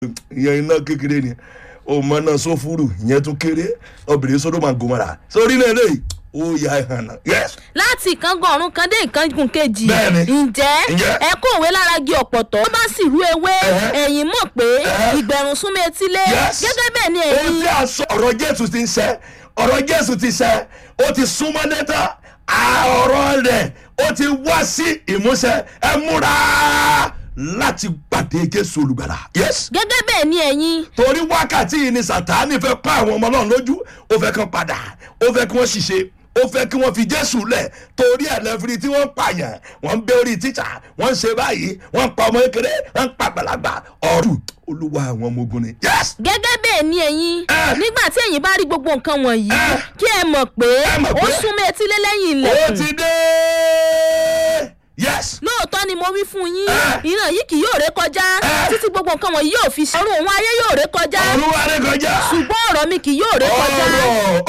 ìyẹn iná kékeré ni ọmọ náà sófúrú ìyẹn tún kéré obìnrin sódòmà gòmàrà sórí náà lè ó ya ìhànà yes láti ìkángun ọ̀run kan dé ìkángun kejì Bẹ́ẹ̀ni. ǹjẹ́ Ǹjẹ́? ẹ kó òwe lára gi ọ̀pọ̀tọ̀ tó bá sì rú ewé Ẹ̀hẹ́. ẹ̀yìn mọ̀ pé Ẹ̀hẹ́. ìgbẹ̀rún súnmọ́ etílé Yes. gẹ́gẹ́ bẹ́ẹ̀ ni ohun ẹ̀yin tí a sọ ọ̀rọ̀ jésù ti ń sẹ́ ọ̀rọ̀ jésù ti sẹ́ ó ti súnmọ́ nẹ́tà ọ̀rọ̀ rẹ̀ ó ti wá sí ìmúṣẹ ẹ múra láti pàdé jésù olùgbàlà yes gẹ́gẹ́ bẹ́ẹ̀ ni ẹ̀yin torí wákàtí yìí ni sàtáni fẹ́ pa àwọn ọmọ náà lójú ó fẹ́ kán padà ó fẹ́ kí wọ́n ṣiṣẹ́ ó fẹ́ kí wọ́n fi jésù lẹ̀ torí ẹ̀lẹ́fìrí tí wọ́n ń pààyàn wọ́n ń bẹ́ orí tíṣà wọ́n ń ṣe báyìí wọ́n ń pa ọmọ kékeré wọ́n ń pa àgbàlagbà ọ̀rù olúwa àwọn ọmọ ogun ni yes gẹ́gẹ́ bẹ́ẹ̀ ni ẹ̀yin Ẹ̀. nígbà tí ẹ̀yin bá rí gbogbo nǹkan wọ̀nyí Ẹ̀. kí ẹ mọ̀ pé Ẹ mọ̀ ó pé- súnmọ́ etílé lẹ́yìn ó ilẹ̀kùn ti dé yes lóòótọ́ ni mo wí fún yín Ẹ̀. ìran yìí kì yóò ré kọjá Ẹ̀. títí gbogbo nǹkan wọ̀nyí yóò fi ṣe ọ̀run òun ayé yóò ré kọjá ọ̀run wa rẹ̀ kọjá ṣùgbọ́n ọ̀rọ̀ mi kì yóò ré kọjá ọ̀rọ̀